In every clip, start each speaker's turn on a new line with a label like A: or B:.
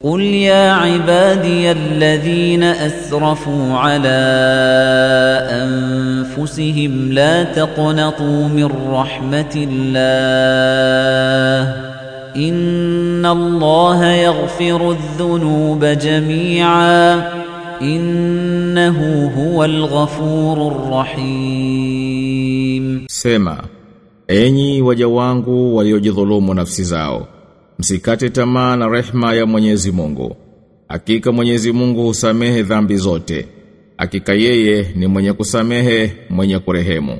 A: قل يا عبادي الذين أسرفوا على أنفسهم لا تقنطوا من رحمة الله إن الله يغفر الذنوب جميعا إنه هو الغفور الرحيم
B: Sema, enyi waja wangu waliojidhulumu nafsi zao, msikate tamaa na rehma ya Mwenyezi Mungu. Hakika Mwenyezi Mungu husamehe dhambi zote. Hakika yeye ni mwenye kusamehe, mwenye kurehemu.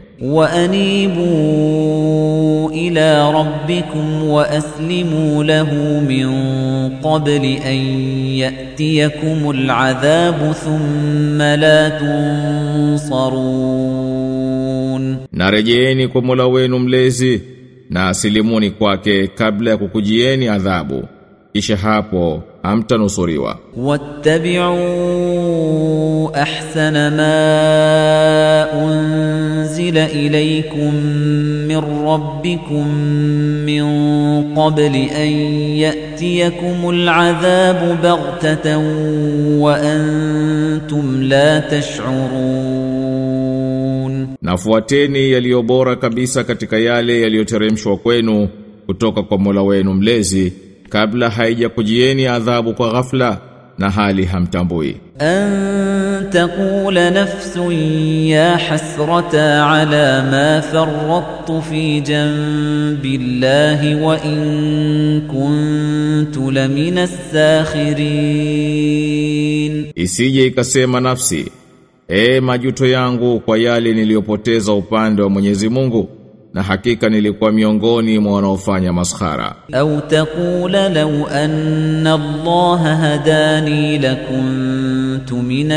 A: وأنيبوا إلى ربكم وأسلموا له من قبل أن يأتيكم العذاب ثم لا تنصرون
B: Na rejeeni kwa Mola wenu mlezi na asilimuni kwake kabla ya kukujieni adhabu. Kisha hapo hamtanusuriwa.
A: واتبعوا أحسن ما أنزل إليكم من ربكم من قبل أن يأتيكم العذاب بغتة وأنتم لا تشعرون
B: Nafuateni yaliyo bora kabisa katika yale yaliyoteremshwa kwenu kutoka kwa Mola wenu mlezi kabla haijakujieni adhabu kwa ghafla na hali hamtambui.
A: أن تقول نفس يا حسرة على ما فرطت في جنب الله وإن كنت لمن الساخرين
B: Isije ikasema nafsi, e majuto yangu kwa yale niliyopoteza upande wa Mwenyezi Mungu na hakika nilikuwa miongoni mwa wanaofanya maskhara.
A: أو تقول لو أن الله هداني لكنت من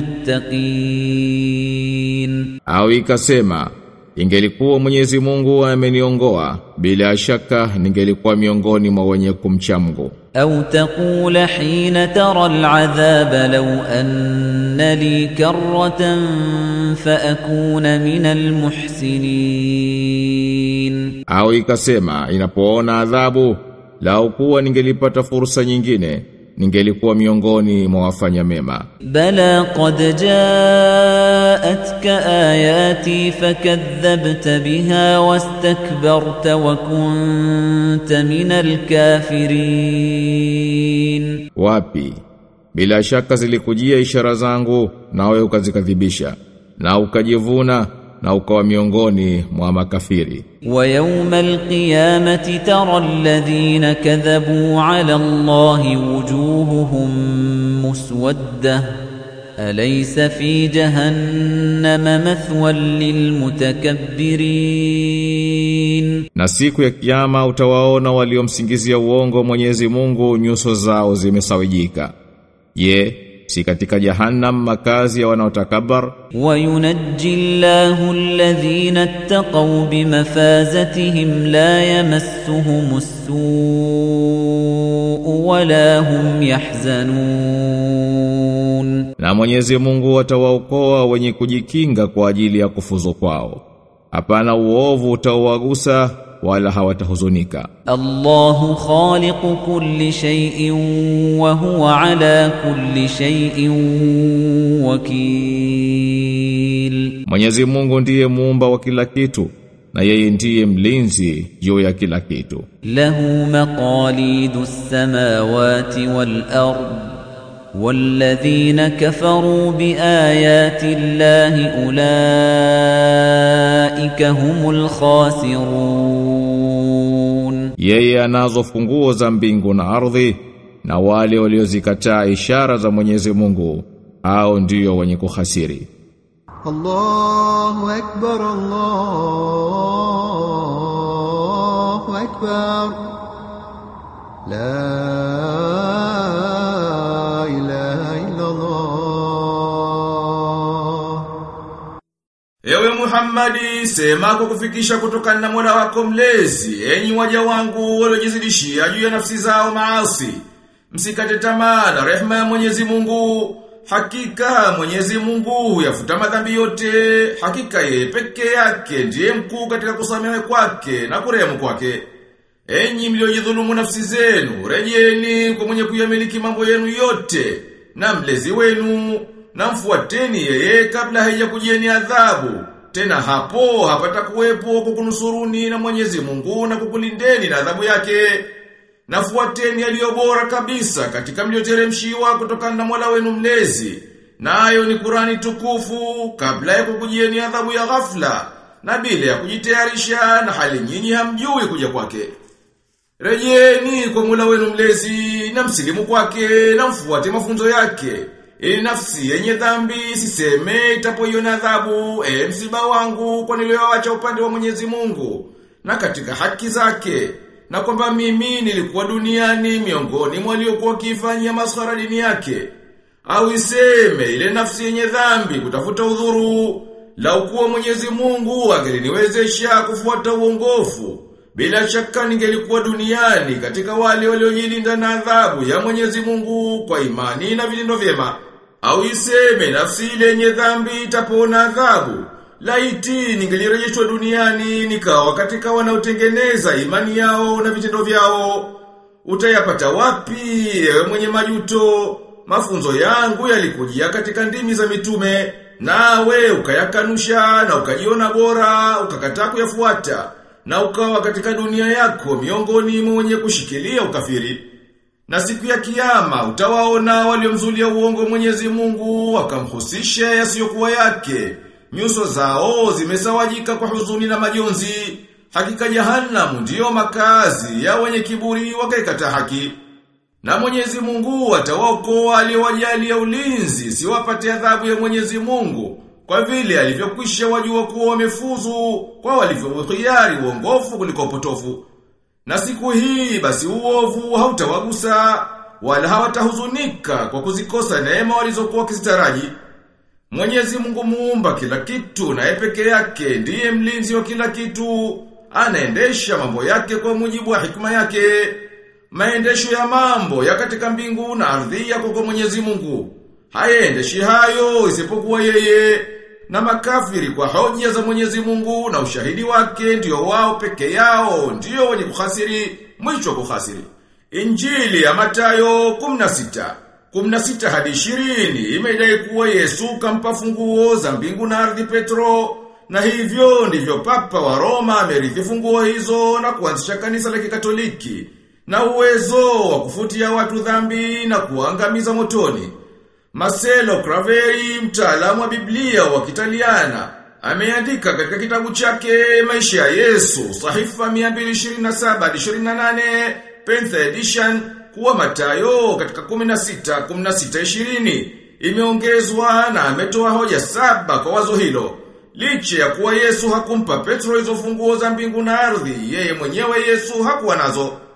A: المتقين
B: Au ikasema, ingelikuwa Mwenyezi Mungu ameniongoa, bila shaka ningelikuwa miongoni mwa wenye kumcha Mungu.
A: أو تقول حين ترى العذاب لو أن لي كرة فأكون من المحسنين
B: Au ikasema inapoona adhabu lau kuwa ningelipata fursa nyingine ningelikuwa miongoni mwa wafanya mema.
A: بلى قد جاءتك آياتي فكذبت بها واستكبرت وكنت من الكافرين
B: Wapi? Bila shaka zilikujia ishara zangu nawe ukazikadhibisha na ukajivuna na ukawa miongoni mwa makafiri.
A: ويوم القيامة ترى الذين كذبوا على الله وجوههم مسودة أليس في جهنم مثوى للمتكبرين
B: Na siku ya kiyama utawaona waliomsingizia uongo Mwenyezi Mungu nyuso zao zimesawijika. Je, si katika jahannam makazi ya wanaotakabar?
A: وينجي الله الذين اتقوا بمفازتهم لا يمسهم السوء ولا هم يحزنون
B: Na Mwenyezi Mungu atawaokoa wenye kujikinga kwa ajili ya kufuzu kwao. Hapana uovu utawagusa wala hawatahuzunika.
A: الله خالق كل شيء وهو على كل شيء وكيل
B: Mwenyezi Mungu ndiye muumba wa kila kitu na yeye ndiye mlinzi juu ya kila kitu.
A: له مقاليد السماوات والأرض والذين كفروا بآيات الله أولئك هم الخاسرون
B: Yeye anazo funguo za mbingu na ardhi na wale waliozikataa ishara za Mwenyezi Mungu hao ndio wenye kuhasiri.
C: الله أكبر الله أكبر لا إله إلا الله
D: Ewe Muhammadi, sema kwa kufikisha kutokana na Mola wako mlezi, enyi waja wangu waliojizidishia juu ya nafsi zao maasi. Msikate tamaa na rehema ya Mwenyezi Mungu. Hakika Mwenyezi Mungu yafuta madhambi yote. Hakika yeye peke yake ndiye mkuu katika kusamehe kwake na kurehemu kwake. Enyi mliojidhulumu nafsi zenu, rejeni kwa mwenye kuyamiliki mambo yenu yote, na mlezi wenu, na mfuateni yeye kabla haijakujieni adhabu. Tena hapo hapata kuwepo kukunusuruni na Mwenyezi Mungu na kukulindeni na adhabu yake. Nafuateni yaliyo bora kabisa katika mlioteremshiwa kutokana na Mola wenu mlezi. Nayo ni Kurani tukufu kabla ya kukujieni adhabu ya ghafla na bila ya kujitayarisha na hali nyinyi hamjui kuja kwake. Rejeni kwa Mola wenu mlezi na msilimu kwake na mfuate mafunzo yake. Ili nafsi yenye dhambi siseme itapoiona adhabu e msiba wangu kwa nilioacha upande wa Mwenyezi Mungu na katika haki zake na kwamba mimi nilikuwa duniani miongoni mwa waliokuwa wakifanyia maskhara dini yake au iseme ile nafsi yenye dhambi kutafuta udhuru lau kuwa Mwenyezi Mungu angeliniwezesha kufuata uongofu bila shaka ningelikuwa duniani katika wale waliojilinda na adhabu ya Mwenyezi Mungu kwa imani na vitendo vyema. Au iseme nafsi ile yenye dhambi itapona adhabu. Laiti ningelirejeshwa duniani nikawa katika wanaotengeneza imani yao na vitendo vyao. Utayapata wapi ewe mwenye majuto? Mafunzo yangu yalikujia katika ndimi za mitume nawe ukayakanusha na ukajiona bora ukakataa kuyafuata na ukawa katika dunia yako miongoni mwa wenye kushikilia ukafiri. Na siku ya kiyama utawaona waliomzulia uongo Mwenyezi Mungu wakamhusisha yasiyokuwa yake. Nyuso zao zimesawajika kwa huzuni na majonzi. Hakika jahanamu ndiyo makazi ya wenye kiburi wakaikata haki. Na Mwenyezi Mungu atawaokoa aliowajalia ulinzi siwapate adhabu ya Mwenyezi Mungu kwa vile alivyokwisha wajua kuwa wamefuzu kwa walivyokhiari uongofu kuliko upotofu. Na siku hii basi uovu hautawagusa wala hawatahuzunika kwa kuzikosa neema walizokuwa wakizitaraji. Mwenyezi Mungu muumba kila kitu na peke yake ndiye mlinzi wa kila kitu, anaendesha mambo yake kwa mujibu wa hikma yake. Maendesho ya mambo ya katika mbingu na ardhi yako kwa Mwenyezi Mungu. Hayendeshi hayo isipokuwa yeye na makafiri kwa hoja za Mwenyezi Mungu na ushahidi wake ndio wao peke yao ndio wenye kuhasiri mwisho kuhasiri. Injili ya Mathayo 16 16 hadi 20 imedai kuwa Yesu kampa funguo za mbingu na ardhi Petro na hivyo ndivyo papa wa Roma amerithi funguo hizo na kuanzisha kanisa la Kikatoliki na uwezo wa kufutia watu dhambi na kuangamiza motoni. Marcelo Craveri, mtaalamu wa Biblia wa Kitaliana, ameandika katika kitabu chake Maisha ya Yesu, sahifa 227 hadi 28, Penth Edition, kuwa Mathayo katika 16 16 20 imeongezwa na ametoa hoja saba kwa wazo hilo. Licha ya kuwa Yesu hakumpa Petro hizo funguo za mbingu na ardhi, yeye mwenyewe Yesu hakuwa nazo.